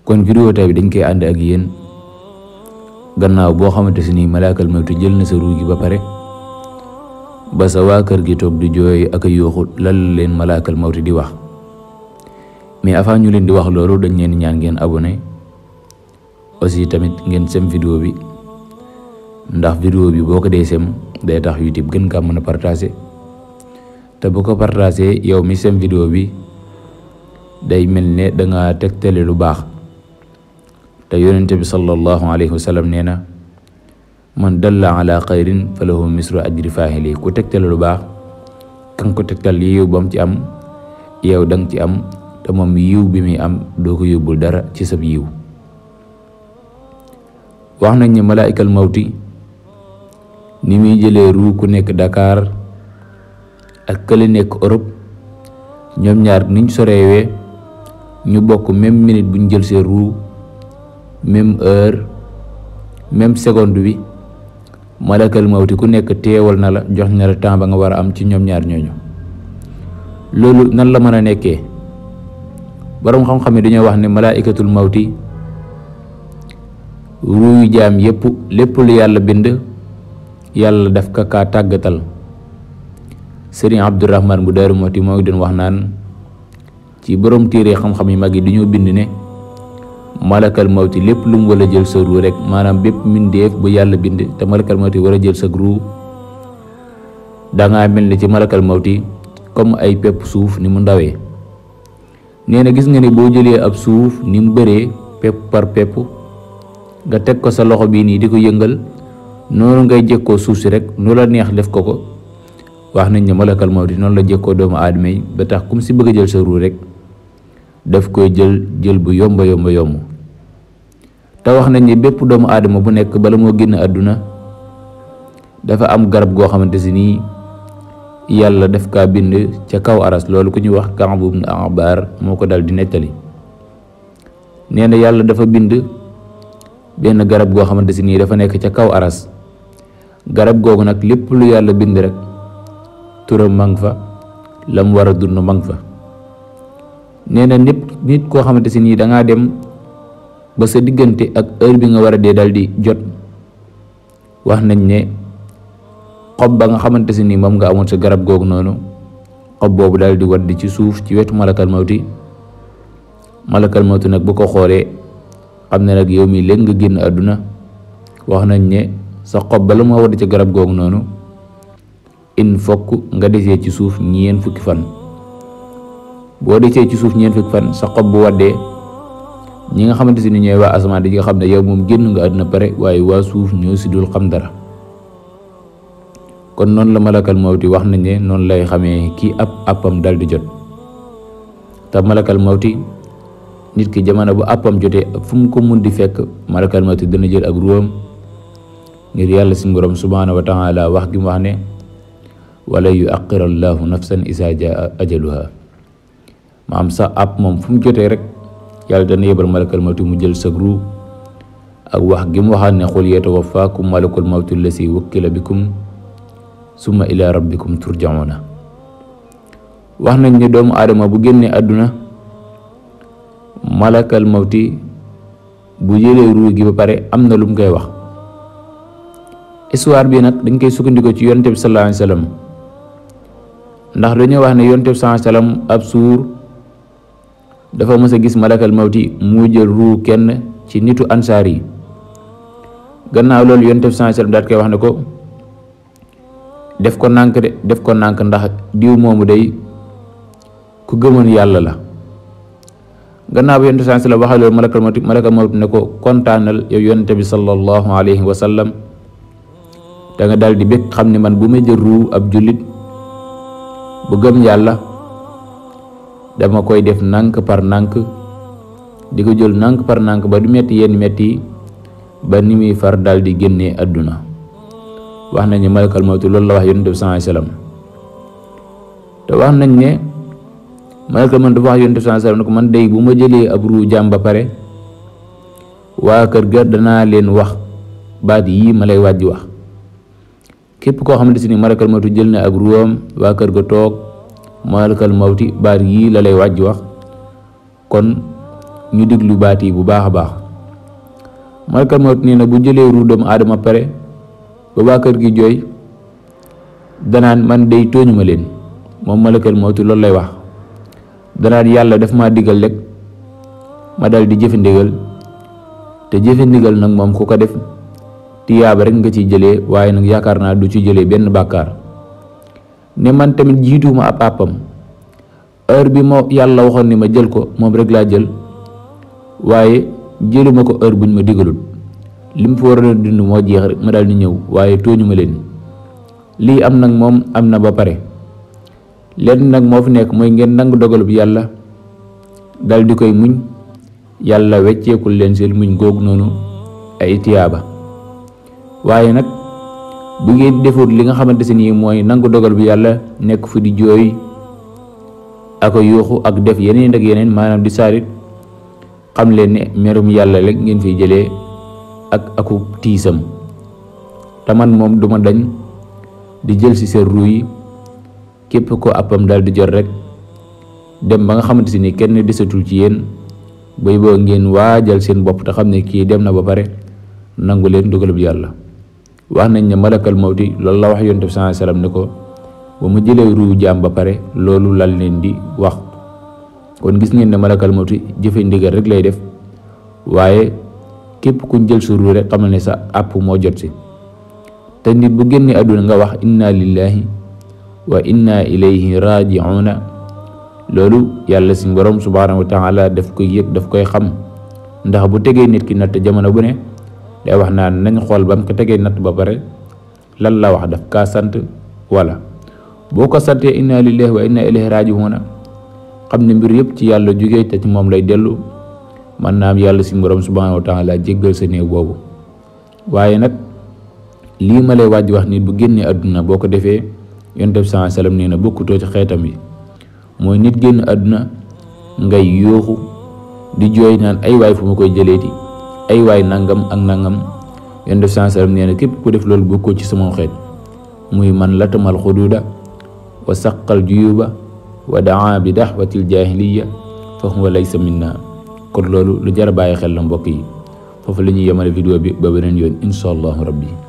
kon vidéo tay bi dañ koy ànd ak yéen gannaaw boo xamante si nii malaakal mawti jël na sa ruu gi ba pare ba sa waa kër gi toog di jooy ak a yooxu lan leen malaakal mawti di wax mais avant ñu leen di wax loolu dañ leen ñaan ngeen abonné aussi tamit ngeen sem vidéo bi ndax vidéo bi boo ko dee sem day tax YouTube gën kaa mën a partagé te bu ko partagé yow mi sem vidéo bi day mel ne danga tegtale lu baax te yonente bi sallallahu alayhi wa sallam nee na man dalla ala xayrin fa lahu misru ajri faahili ku tegtale lu baax kan ko tegtal yiw ba mu ci am yow danga ci am te moom yiw bi muy am doo ko yóbbul dara ci sab yiw wax nañ ne malaikal mawti ni muy jëlee ruu ku nekk Dakar ak kële nekk Europe ñoom ñaar niñ soreewee ñu bokk même minute buñ jël seen ruu même heure même seconde bi malakal mawti ku nekk teewal na la jox na la temps ba nga war a am ci ñoom ñaar ñooñu loolu nan la mën a nekkee boroom xam-xam yi dañoo wax ne malaikatul mawti ruuyu jaam yépp lépp lu yàlla bind yàlla daf ka kaa tàggatal sëriñ abdurahman bu daaru moti moo ngi doon wax naan ci borom téere xam-xam yi mag yi dañoo bind ne malakal mawti lépp lu mu war a jël sa ruu rek maanaam bépp mbindeef bu yàlla bind te malakal mawti war a jël sa ruu dangaa mel ni ci malakal mawti comme ay pepp suuf ni mu ndawee nee na gis nga ne boo jëlee ab suuf ni mu bëree pepp par pepp nga teg ko sa loxo bii nii di ko yëngal noonu ngay jëkkoo suuf si rek nu la neex def ko ko wax nañ ne malakal mawti noonu la jëkkoo doomu aadama yi ba tax kum si bëgg a jël sa ruu rek daf koy jël jël bu yomba yomba yomb te wax nañ ne bépp doomu aadama bu nekk bala moo génn àdduna dafa am garab goo xamante si nii yàlla daf kaa bind ca kaw aras loolu ku ñuy wax Kaab ibn Ahbar moo ko dal di nettali nee na yàlla dafa bind benn garab goo xamante si nii dafa nekk ca kaw aras garab googu nag lépp lu yàlla bind rek turam mang fa la mu war a dund mang fa nee na nit nit koo xamante si nii dangaa dem ba sa diggante ak heure bi nga war a dee dal di jot wax nañ ne xob ba nga xamante si nii moom nga amoon sa garab googu noonu xob boobu dal di wadd ci suuf ci wetu malakal mawti malakal mawti nag bu ko xoolee xam ne nag yow mi léegi nga génn àdduna wax nañ ne sa xob ba la moo wadd ci garab googu noonu in fokk nga desee ci suuf ñeen fukki fan boo desee ci suuf ñeen fukki fan sa xob bu waddee ñi nga xamante si ni ñooy waa asamaan di nga xam ne yow moom génn nga àdduna pare waaye waa suuf ñoo si dul xam dara kon noonu la malakal mawti wax nañ ne noonu lay xamee kii ab appam dal di jot te malakal mawti nit ki jamono bu appam jotee ak fu mu ko mun di fekk malakal mawti dana jël ak ruwam ngir yàlla si borom subhaanahu wa taala wax gi mu wax ne wala yu aqira allahu nafsan isa jaa ajaluha maam sa app moom fu mu jotee rek yàlla dana yebal malakal mawti mu jël sa ruu ak wax gi mu waxaat ne xul yatawafaakum malakul mawti lasi wukkila bikum summa ila rabbikum turjauna wax nañ ne doomu aadama bu génnee àdduna malakal mawti bu jëlee ruu gi ba pare am na lu mu koy wax histoire bi nag dañ koy sukkandikoo ci yonte bi sallallahu alayhi wasallam ndax dañoo wax ne yonte bi sallallahu alayhi wasallam ab suur dafa mës a gis malakal mawti mu jël ruu kenn ci nitu ansaar yi gannaaw loolu yonte bi sallallahu alayhi wasallam daat koy wax ne ko def ko nànk de def ko nànk ndax diw moomu day ku gëmoon yàlla la gannaaw bi yonte sallallahu alayhi wasallam waxee loolu malakal mawti malakal mawti ne ko kontaanal yow yonte bi sallallahu alayhi wasallam da nga daal di bëgg xam ne man bu ma jël ruu ab jullit bu gëm yàlla dama koy def nànk par nànk di ko jël nànk par nànk ba du metti yenn metti ba ni muy far daal di génnee àdduna wax nañ ne malakal mawti loolu la wax yonent bi sallallahu alayhi wasallam te wax nañ ne malakal mawti dafa wax yonent bi sallallahu alayhi wasallam ne ko man day bu ma jëlee ab ruu jaam ba pare waa kër ga danaa leen wax baat yii ma lay wàjji wax képp koo xamante si ni malakal mawti jël na ak ruwam waa kër ga toog malakal mawti baat yii la lay wàjji wax kon ñu déglu baat yi bu baax a baax malakal mawt nee na bu jëlee ruu doomu aadama pare ba waa kër gi jooy danaan man day tooñu ma leen moom malakal mawti loolu lay wax danaan yàlla daf ma digal rek ma dal di jëfe ndigal te jëfe ndigal nag moom ku ko def tiyaaba rek nga ci jëlee waaye nag yaakaar naa du ci jëlee benn bàkkaar ne man tamit jiituuma ab àppam heure bi moo yàlla waxoon ni ma jël ko moom rek laa jël waaye jëluma ko heure buñ ma digalul li mu fi war a dund moo jeex rek ma daal di ñëw waaye tooñu ma leen lii am nag moom am na ba pare lenn nag moo fi nekk mooy ngeen nangu dogalub yàlla dal di koy muñ yàlla wecceekul leen seen muñ googu noonu ay tiyaaba waaye nag bu ngeen defut li nga xamante si nii mooy nangu dogal bi yàlla nekk fu di jooy ak yuuxu ak def yeneen ak yeneen maanaam di saarit xam leen ne merum yàlla rek ngeen fiy jëlee ak aku tiisam te man moom duma dañ di jël ci seen ruu yi képp ko appam daal di jot rek dem ba nga xamante si ni kenn desatul ci yéen bay boo ngeen waajal seen bopp te xam ne kii dem na ba pare nangu leen dogalub yàlla wax nañ ne malakal mawti loolu la wax yonent bi sallallahu alayhi wasallam ne ko ba mu jëlee ruu jaam ba pare loolu lal leen di wax kon gis ngeen ne malakal mawti jëfe ndigal rek lay def waaye képp kuñ jël sa ruu rek xamal ne sa àpp moo jot si te nit bu génnee àdduna nga wax inna lillahi wa inna ilayhi raji'una loolu yàlla si borom subhanahu wa taala daf koy yëg daf koy xam ndax bu tegee nit ki natt jamono bu ne day wax naan nañ xool ba mu ko tegee natt ba pare lan la wax daf kaa sant wala boo ko santee inna lillahi wa inna ilayhi raji'una xam ne mbir yëpp ci yàlla jógee te ci moom lay dellu man naam yàlla si borom subhanahu wa taala jéggal sa néew boobu waaye nag lii ma lay waaj wax nit bu génnee àdduna boo ko defee yonent bi sallallahu alayhi wasallam nee na bokkutoo ci xeetam yi mooy nit génn àdduna ngay yooxu di jooy naan ay waay fu ma koy jëleeti ay waay nangam ak nangam yonent bi sallallahu alayhi wasallam nee na képp ku def loolu bokkoo ci sama xeet muy man latamal xuduuda wa saqal juyuba wa daa bi daxwatil jahiliya fa huwa laysa minna kon loolu lu jar a bàyyi xel la mbokk yi foofu la ñuy yemale vidéo bi ba beneen yoon insha allahu rabbi